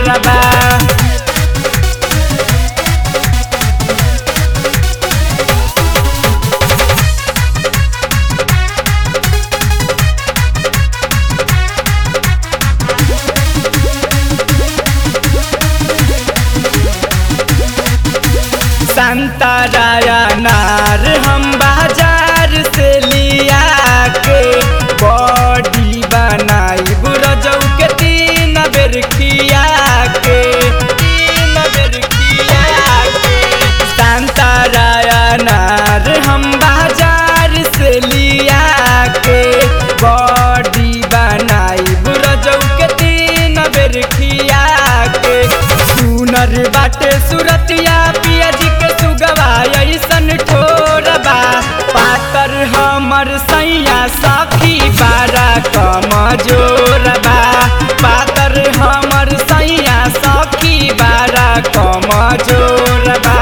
कमजोरबा संतराया नार हम बाजार से लिया के बॉडी बनाई बुरजौ के तीन बेर खिया के तीन बेर खिया के संतराया नार हम बाजार से लिया के बॉडी बनाई बुरजौ के तीन बेर खिया के सुनर बाटे सुरतिया पिया जी के सुगवा ऐसन ठोरबा पातर हमर सैया सखी बारा कमजोरबा पातर हमर सैया सखी बारा कमजोरबा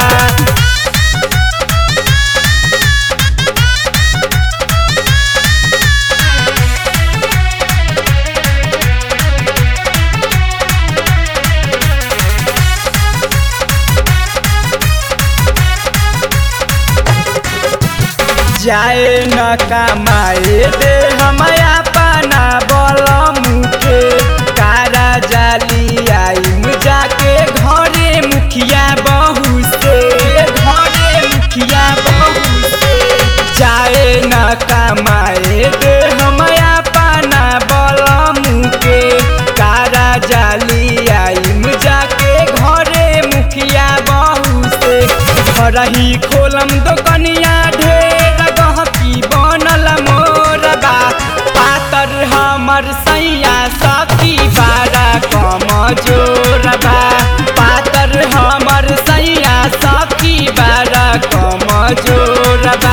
जाए न कमाए दे हमया पाना बल मुखे कारा जाली आई जाके घरे मुखिया बहू से घरे मुखिया बहू से जाए न कमाए दे हमया पाना बल मुखे कारा जाली आई जाके घरे मुखिया बहू से घरही खोलम दोकनिया ढेर गहकी बनल मोरबा पातर हमर सैया सखी बारा कमजोरबा पातर हमर सैया सखी बारा कमजोरबा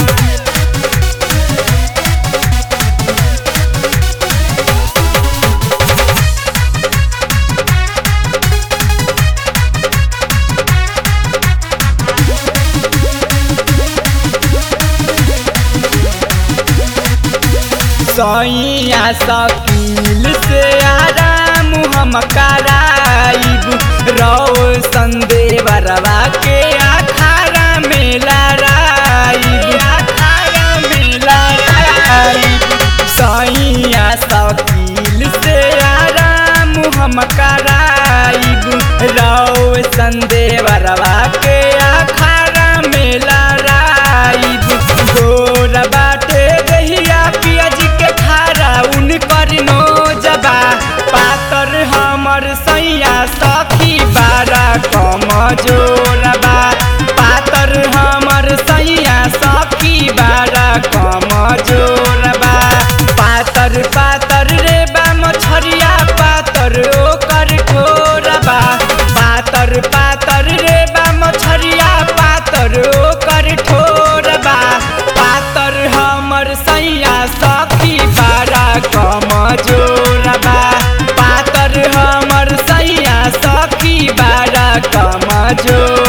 सैया सकील से आराम हम कराइब रो संदेवरवा के अखाड़ा में लड़ाइब अखाड़ा में लड़ाइब सैया सकील से आराम हम कराइब रो संदेवरवा के अखाड़ा में लड़ाइब गोर बाटे दहिया पियाज के खारा उनकर नो जबा पातर हमर सैया सखी बारा कमजोरबा पातर हमर सैया सखी बारा कमजोरबा पातर पातर रे बा मछरिया पातर ओकर ठोरबा पातर पातर रे बा मछरिया पातर ओकर ठोरबा पातर हमर सैया सखी बारा कमजोरबा पातर हमर सैया सखी बारा कमजोर